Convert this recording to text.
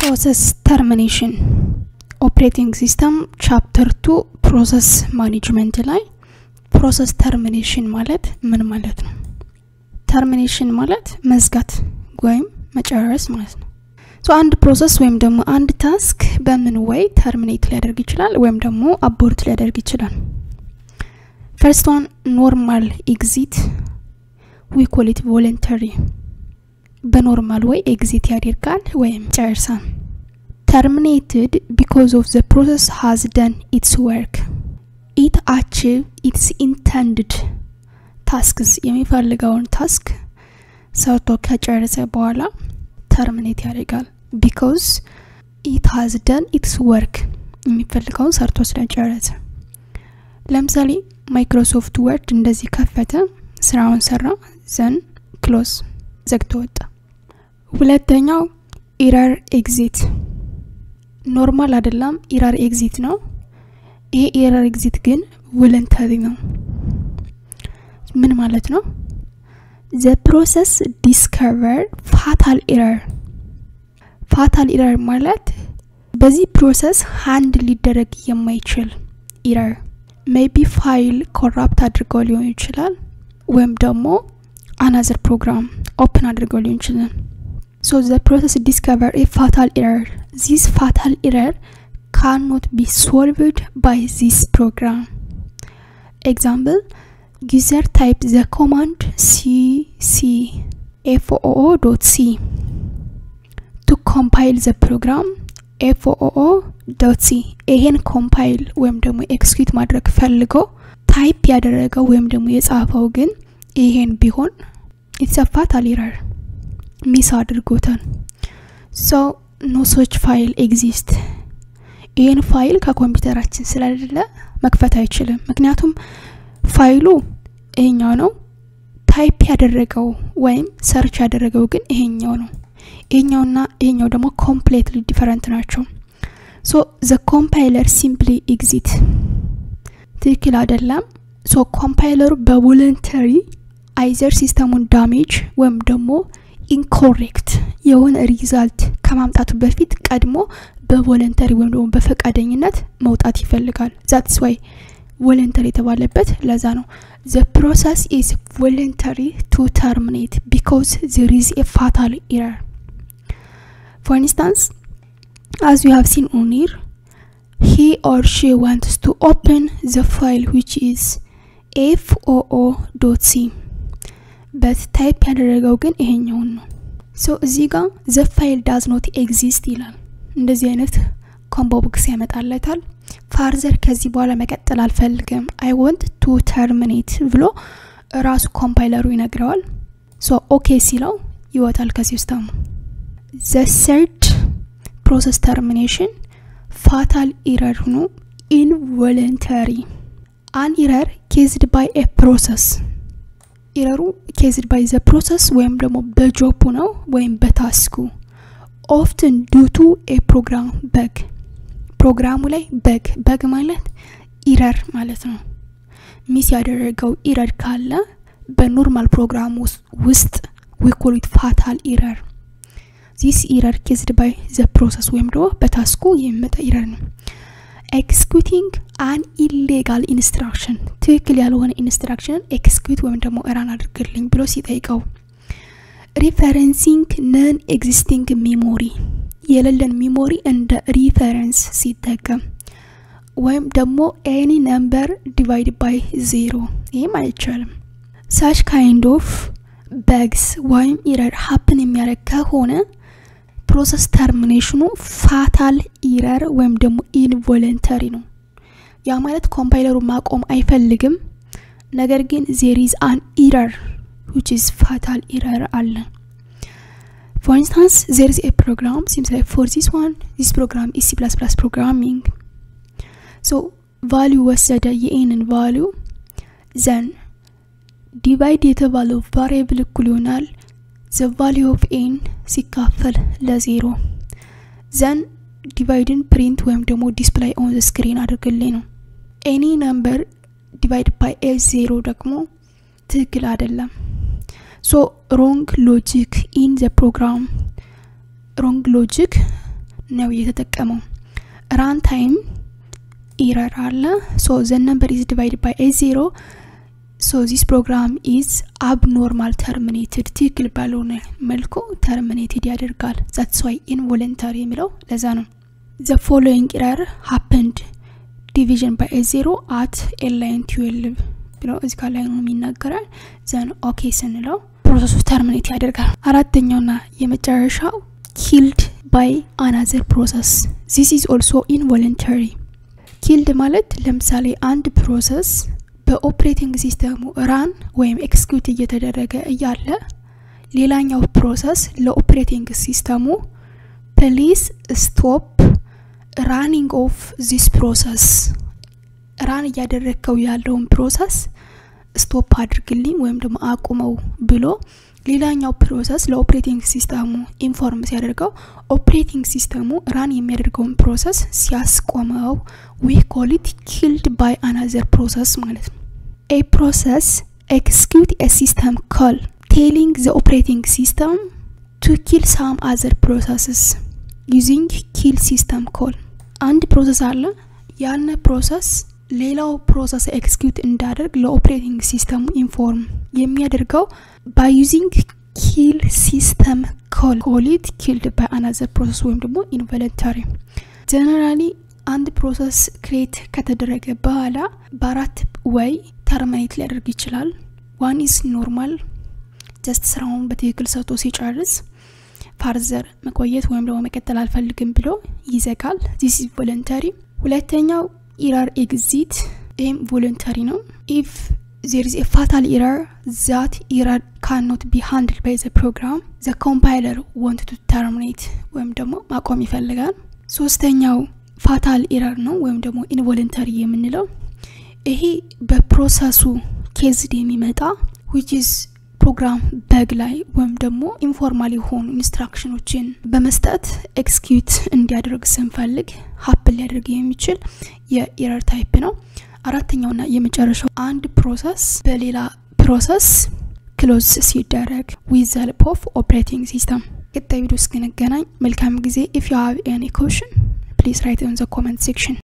ፕሮሰስ ተርሚኔሽን ኦፕሬቲንግ ሲስተም ቻፕተር ቱ ፕሮሰስ ማኔጅመንት ላይ ፕሮሰስ ተርሚኔሽን ማለት ምን ማለት ነው? ተርሚኔሽን ማለት መዝጋት ወይም መጨረስ ማለት ነው። ሶ አንድ ፕሮሰስ ወይም ደግሞ አንድ ታስክ በምን ወይ ተርሚኔት ሊያደርግ ይችላል ወይም ደግሞ አቦርት ሊያደርግ ይችላል። ፈርስት ዋን ኖርማል ኤግዚት ዊ ኮል ኢት ቮለንተሪ በኖርማል ወይ ኤግዚት ያደርጋል ወይም ጨርሳል። ተርሚኔትድ ቢኮዝ ኦፍ ዘ ፕሮሰስ ሃዝ ደን ኢትስ ወርክ ኢት አቺቭ ኢትስ ኢንተንድድ ታስክስ የሚፈልገውን ታስክ ሰርቶ ከጨረሰ በኋላ ተርሚኔት ያደርጋል። ቢኮዝ ኢት ሃዝ ደን ኢትስ ወርክ የሚፈልገውን ሰርቶ ስለጨረሰ። ለምሳሌ ማይክሮሶፍት ወርድ እንደዚህ ከፈተ፣ ስራውን ሰራ፣ ዘን ክሎዝ ዘግቶ ወጣ። ሁለተኛው ኢረር ኤግዚት ኖርማል አይደለም፣ ኢረር ኤግዚት ነው። ይሄ ኢረር ኤግዚት ግን ቮለንተሪ ነው። ምን ማለት ነው? ዘ ፕሮሰስ ዲስከቨር ፋታል ኢረር። ፋታል ኢረር ማለት በዚህ ፕሮሰስ ሃንድ ሊደረግ የማይችል ኢረር ሜቢ ፋይል ኮራፕት አድርገው ሊሆን ይችላል፣ ወይም ደግሞ አናዘር ፕሮግራም ኦፕን አድርገው ሊሆን ይችላል። ሶ ዘ ፕሮሰስ ዲስከቨር ኤ ፋታል ኢረር ዚስ ፋታል ኢረር ካኖት ቢ ሶልቭድ ባይ ዚስ ፕሮግራም ኤግዛምፕል ዩዘር ታይፕ ዘ ኮማንድ ሲሲ ኤፍኦኦ ዶት ሲ ቱ ኮምፓይል ዘ ፕሮግራም ኤፍኦኦ ዶት ሲ ይሄን ኮምፓይል ወይም ደግሞ ኤክስኪዩት ማድረግ ፈልጎ ታይፕ ያደረገው ወይም ደግሞ የጻፈው ግን ይሄን ቢሆን የተሰፋታል ኢረር ሚስ አድርጎታል። ሶ ኖ ሶች ፋይል ኤግዚስት ይህን ፋይል ከኮምፒውተራችን ስለሌለ መክፈት አይችልም። ምክንያቱም ፋይሉ ይሄኛው ነው፣ ታይፕ ያደረገው ወይም ሰርች ያደረገው ግን ይሄኛው ነው። ይሄኛውና ይሄኛው ደግሞ ኮምፕሌትሊ ዲፈረንት ናቸው። ሶ ዘ ኮምፓይለር ሲምፕሊ ኤግዚት ትክክል አይደለም። ሶ ኮምፓይለሩ በቮለንተሪ አይዘር ሲስተሙን ዳሜጅ ወይም ደግሞ ኢንኮሬክት የሆነ ሪዛልት ከማምጣቱ በፊት ቀድሞ በቮለንተሪ ወይም ደግሞ በፈቃደኝነት መውጣት ይፈልጋል። ዛትስ ዋይ ቮለንተሪ የተባለበት ለዛ ነው። ዘ ፕሮሰስ ኢዝ ቮለንተሪ ቱ ተርሚኔት ቢኮዝ ዘር ኢዝ ኤ ፋታል ኢረር ፎር ኢንስታንስ አዝ ዩ ሃቭ ሲን ኦን ሂር ሂ ኦር ሺ ዋንትስ ቱ ኦፕን ዘ ፋይል ዊች ኢዝ ኤፍ ኦኦ ዶት ሲ በት ታይፕ ያደረገው ግን ይሄኛውን ነው። ሶ እዚህ ጋር ዘ ፋይል ዳዝ ኖት ኤግዚስት ይላል። እንደዚህ አይነት ኮምቦ ቦክስ ያመጣለታል። ፋርዘር ከዚህ በኋላ መቀጠል አልፈልግም አይ ወንት ቱ ተርሚኔት ብሎ ራሱ ኮምፓይለሩ ይነግረዋል። ሶ ኦኬ ሲለው ይወጣል ከሲስተሙ። ዘ ሰርድ ፕሮሰስ ተርሚኔሽን ፋታል ኢረር ሆኖ ኢንቮለንተሪ አን ኢረር ኬዝድ ባይ ኤ ፕሮሰስ ኢረሩ ኬዝድ ባይ ዘ ፕሮሰስ ወይም ደግሞ በጆቡ ነው ወይም በታስኩ ኦፍትን ዱቱ ኤ ፕሮግራም በግ ፕሮግራሙ ላይ በግ በግ ማለት ኢረር ማለት ነው። ሚስ ያደረገው ኢረር ካለ በኖርማል ፕሮግራም ውስጥ ዊኮሊት ፋታል ኢረር ዚስ ኢረር ኬዝድ ባይ ዘ ፕሮሰስ ወይም ደግሞ በታስኩ የሚመጣ ኢረር ነው። ኤክስኪዩቲንግ አን ኢሌጋል ኢንስትራክሽን ትክክል ያልሆነ ኢንስትራክሽንን ኤክስኪዩት ወይም ደግሞ እራን አድርግልኝ ብሎ ሲጠይቀው ሪፈረንሲንግ ነን ኤግዚስቲንግ ሚሞሪ የሌለን ሚሞሪ እንደ ሪፈረንስ ሲጠቀም ወይም ደግሞ ኤኒ ነምበር ዲቫይድ ባይ ዜሮ ይህም አይቻልም። ሳች ካይንድ ኦፍ በግስ ወይም ኢረር ሀፕን የሚያደርግ ከሆነ ፕሮሰስ ተርሚኔሽኑ ፋታል ኢረር ወይም ደግሞ ኢንቮለንተሪ ነው። ያ ማለት ኮምፓይለሩ ማቆም አይፈልግም፣ ነገር ግን ዜር ኢዝ አን ኢረር which is fatal error አለ for instance there is a program seems like for this one this program is c++ programming so value ወሰደ የኤንን ቫሊዩ ዘን ዲቫይድ የተባለው ቫሪየብል እኩል ይሆናል ዘ ቫሊዩ ኦፍ ኤን ሲካፈል ለዜሮ ዘን ዲቫይድን ፕሪንት ወይም ደግሞ ዲስፕላይ ኦን ዘ ስክሪን አድርግልኝ ነው ኤኒ ነምበር ዲቫይድ ባይ ኤ ዜሮ ደግሞ ትክክል አይደለም ሶ ሮንግ ሎጂክ ኢን ዘ ፕሮግራም ሮንግ ሎጂክ ነው የተጠቀመው ራን ታይም ኢረር አለ ሶ ዘ ነምበር ኢዝ ዲቫይድ ባይ ኤ ዜሮ ሶ ዚስ ፕሮግራም ኢዝ አብኖርማል ተርሚኔትድ ትክክል ባልሆነ መልኩ ተርሚኔትድ ያደርጋል ዛትስ ዋይ ኢንቮለንታሪ የሚለው ለዛ ነው ዘ ፎሎዊንግ ኢረር ሀፕንድ ዲቪዥን ባይ ኤ ዜሮ አት ኤላይን ትዌልቭ ብለው እዚ ጋ ላይ ነው የሚናገራል ዘን ኦኬ ስንለው ፕሮሰሱ ተርሚኔት ያደርጋል አራተኛውና የመጨረሻው ኪልድ ባይ አናዘር ፕሮሰስ ዚስ ኢዝ ኦልሶ ኢንቮለንተሪ ኪልድ ማለት ለምሳሌ አንድ ፕሮሰስ በኦፕሬቲንግ ሲስተሙ ራን ወይም ኤክስኪዩት እየተደረገ እያለ ሌላኛው ፕሮሰስ ለኦፕሬቲንግ ሲስተሙ ፕሊስ ስቶፕ ራኒንግ ኦፍ ዚስ ፕሮሰስ ራን እያደረግከው ያለውን ፕሮሰስ ስቶፕ አድርግልኝ ወይም ደግሞ አቁመው ብሎ ሌላኛው ፕሮሰስ ለኦፕሬቲንግ ሲስተሙ ኢንፎርም ሲያደርገው ኦፕሬቲንግ ሲስተሙ ራን የሚያደርገውን ፕሮሰስ ሲያስቆመው ዊ ኮሊት ኪልድ ባይ አናዘር ፕሮሰስ ማለት ነው ኤ ፕሮሰስ ኤክስኪዩት ኤ ሲስተም ኮል ቴሊንግ ዘ ኦፕሬቲንግ ሲስተም ቱ ኪል ሳም አዘር ፕሮሰስስ ዩዚንግ ኪል ሲስተም ኮል አንድ ፕሮሰስ አለ ያነ ፕሮሰስ ሌላው ፕሮሰስ ኤክስኪዩት እንዳደርግ ለኦፕሬቲንግ ሲስተሙ ኢንፎርም የሚያደርገው ባይ ዩዚንግ ኪል ሲስተም ኮል ኮሊት ኪልድ ባይ አናዘር ፕሮሰስ ወይም ደግሞ ኢንቮለንታሪ ጀነራሊ አንድ ፕሮሰስ ክሬት ከተደረገ በኋላ በአራት ወይ ተርሚኔት ሊያደርግ ይችላል ዋን ኢዝ ኖርማል ጀስት ስራውን በትክክል ሰጥቶ ሲጨርስ ፋርዘር መቆየት ወይም ደግሞ መቀጠል አልፈልግም ብሎ ይዘጋል ዚስ ኢዝ ቮለንተሪ ሁለተኛው ኢረር ኤግዚት ይህም ቮለንተሪ ነው ኢፍ there is a fatal error that error cannot be handled by the program the compiler want to terminate ወይም ደግሞ ማቆም ይፈልጋል ሶስተኛው ፋታል ኤረር ነው ወይም ደግሞ ኢንቮለንተሪ የምንለው ይሄ በፕሮሰሱ ኬዝድ የሚመጣ ዊች ኢዝ ፕሮግራም በግ ላይ ወይም ደግሞ ኢንፎርማል የሆኑ ኢንስትራክሽኖችን በመስጠት ኤክስኪዩት እንዲያደርግ ስንፈልግ ሀፕን ሊያደርግ የሚችል የኤረር ታይፕ ነው አራተኛውና የመጨረሻው አንድ ፕሮሰስ በሌላ ፕሮሰስ ክሎዝ ሲደረግ ዊዝ ዘ ኦፍ ኦፕሬቲንግ ሲስተም ቀጣይ ቪዲዮ እስክንገናኝ መልካም ጊዜ ኢፍ ዩ ሃቭ ኤኒ ኮሽን ፕሊዝ ራይት ኢን ዘ ኮመንት ሴክሽን